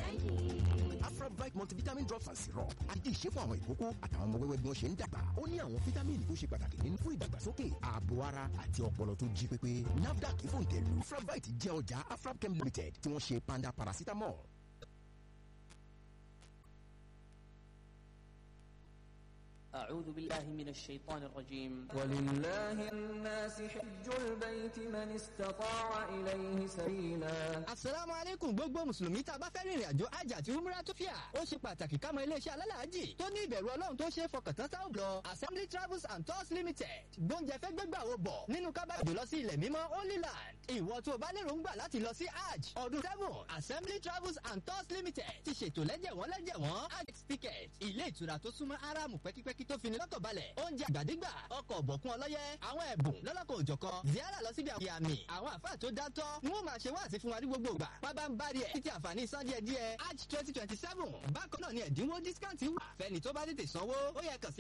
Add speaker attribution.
Speaker 1: lẹ́yìn.
Speaker 2: afrabright multivitamin drops and syrup àti ìṣe fún àwọn ìkókó àtàwọn ọmọ wẹ́wẹ́ bí wọ́n ṣe ń dàgbà ó ní àwọn fítámìnì tó ṣe pàtàkì nínú fún ìdàgbàsókè ààbò ara àti ọpọlọ tó jí pépé nafdac fòǹtẹ̀lù afrabright jẹ́ ọjà afrabchem limited tí wọ́n ṣe panda paracetamol.
Speaker 3: أعوذ بالله من الشيطان الرجيم
Speaker 4: ولله الناس حج البيت من استطاع إليه سبيلا
Speaker 5: asalaamu aleykum gbogbo mùsùlùmí tá a bá fẹ́ rìnrìn àjò hajj àti umrah tó fìyà ó ṣe pàtàkì ká mọ iléeṣẹ́ alálàájì tó ní ìbẹ̀rù ọlọ́run tó ṣe é fọkàn tán táwọn lọ assembly travels and tours limited gbóúnjẹ fẹ́ gbégbà wo bọ̀ nínú kábàdì lọ sí ilẹ̀ mímọ́ holy land ìwọ tó o bá lérò ń gbà láti lọ sí hajj ọdún seven assembly travels and tours limited ti ṣètò lẹ́jẹ̀wọ́n lẹ́jẹ̀wọ́n hajj ticket ilé ìtura tó súnmọ́ aráàmù pẹ́kípẹ́kí tó fini lọ́kàn balẹ̀ oúnjẹ àgbàdégbà ọkọ̀ ọ̀bọ̀kún ọlọ́yẹ àwọn ẹ̀bùn lọ́lọ́kọ̀ òjọ̀kan ziara lọ síbi àwọn àmì àwọn àfáà tó dátọ́ ni wọ́n máa ṣe wáàsí fún wa ní gbogbo ìgbà pábá ń bá rí ẹ̀ títí àǹfààní san díẹ̀ díẹ̀ hajj twenty twenty seven bákan náà ni ẹ̀dínwó discount wà fẹ́ni tó bá tètè sanwó ó yẹ kàn sí